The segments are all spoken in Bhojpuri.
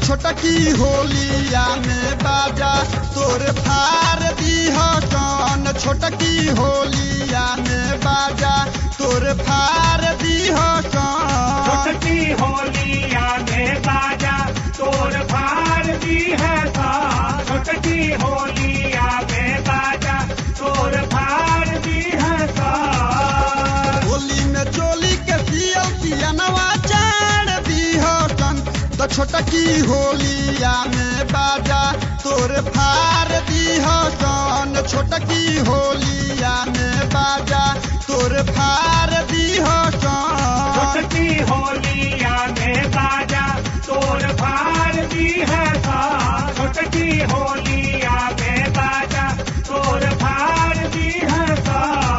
छोटकी होलिया में बाजा तोर फार दीह कौन छोटकी होलिया में बाजा तोर फार दीह कौन छोटकी होलिया में बाजा तोर भार दी है सा छोटकी होलिया में बाजा तोर भार दी है सा होली में चोली के सियल सियनवा चाड़ दीह कन तो छोटकी होलिया में बाजा तोर फार दीह कन छोटकी होलिया में बाजा तोर फार दीह कन छोटकी होलिया में बाजा तोर भार दी है सा छोटकी होलिया में बाजा तोर भार दी है सा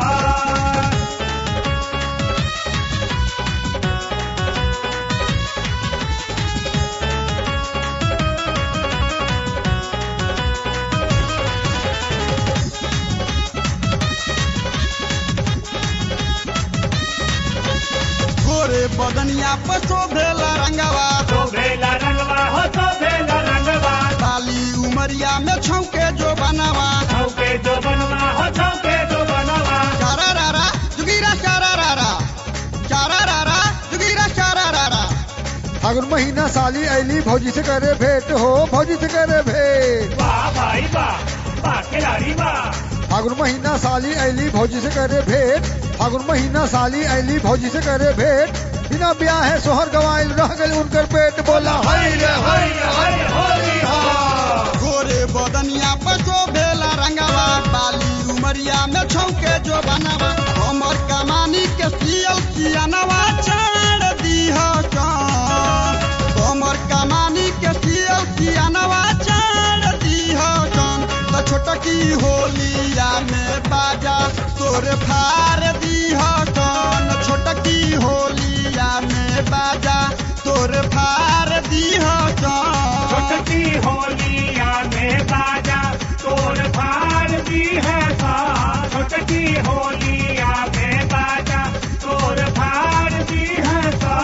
गोरे बदनिया पर शोभेला रंगवा तो भेला रंगवा हो तो भेला रंगवा बाली उमरिया में छौके जो बनवा छौके जो बनवा हो छौके जो बनवा चारा रारा जुगीरा चारा रारा चारा रारा जुगीरा चारा रारा फागुन महीना साली ऐली भौजी से करे भेंट हो भौजी से करे भेंट वाह भाई वाह वाह खिलाड़ी वाह फागुन महीना साली ऐली भौजी से करे भेंट फागुन महीना साली ऐली भौजी से करे भेंट बिना ब्याह है सोहर गवाइल रह गए उनकर पेट बोला हाय रे हाय रे हाय रे होली हा गोरे बदनिया पर शोभेला रंगवा बाली उमरिया में छौके जो बनवा हमर कमानी के सियल सियनवा चाड़ दीह कौन हमर कमानी के सियल सियनवा चाड़ दीह कौन तो छोटकी होलिया में बाजा तोर फार दीह कौन छोटकी होलिया में बाजा तोर फार दीह कौन छोटकी होलिया में बाजा तोर भार दी है सा छोटकी होलिया में बाजा तोर भार दी है सा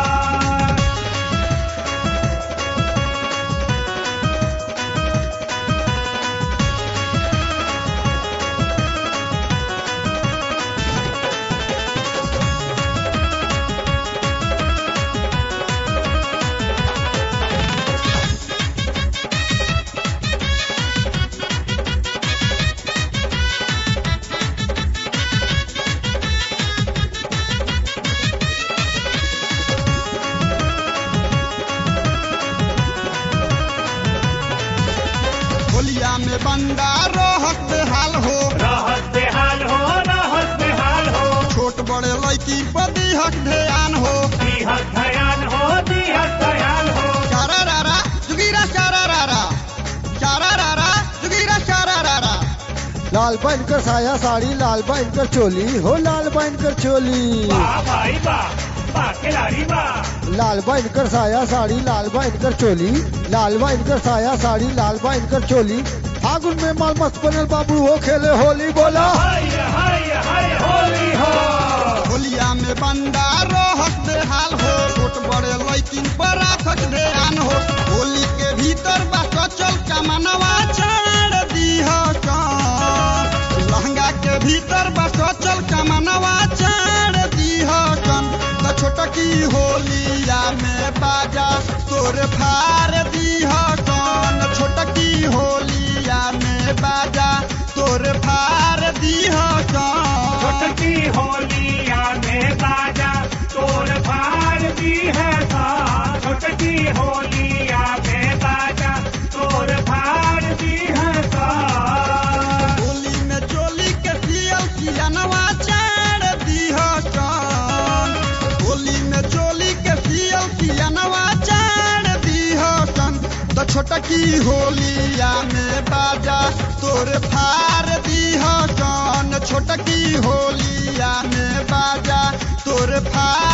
होलिया में बंदा रोहत बेहाल हो रहत बेहाल हो रहत बेहाल हो छोट बड़े लड़की पर दीहक ध्यान हो दीहत धयान हो दीहत धयान हो चारा रारा जुगीरा चारा रारा चारा रारा जुगीरा चारा रारा लाल बन कर साया साड़ी लाल बन कर चोली हो लाल बन कर चोली वाह भाई वाह वाह खिलाड़ी वाह लाल बन कर साया साड़ी लाल बन कर चोली लाल बन कर साया साड़ी लाल बन कर चोली फागुन में माल मस्त बनल बाबू हो खेले होली बोला हाय हाय हाय होली हो होलिया में बंदा रोहत बेहाल हो छोट बड़े लड़किन पर राखत ध्यान हो होली के भीतर बा कचल कमनवा चाड़ दीह कन लहंगा के भीतर बा कचल कमनवा चाड़ दीह कन त छोटकी होलिया में बाजा तोर फार दीह कन छोटकी होलिया में बाजा तोर फार दीह कन छोटकी होलिया में बाजा तोर भार दी है सा छोटकी होलिया में बाजा तोर भार दी है सा होली में चोली के सियल सियनवा चाड़ दीह कन होली में चोली के सियल सियनवा चाड़ दीह कन तो छोटकी होलिया में बाजा तोर फार दीह कन छोटकी होलिया में बाजा तोर फार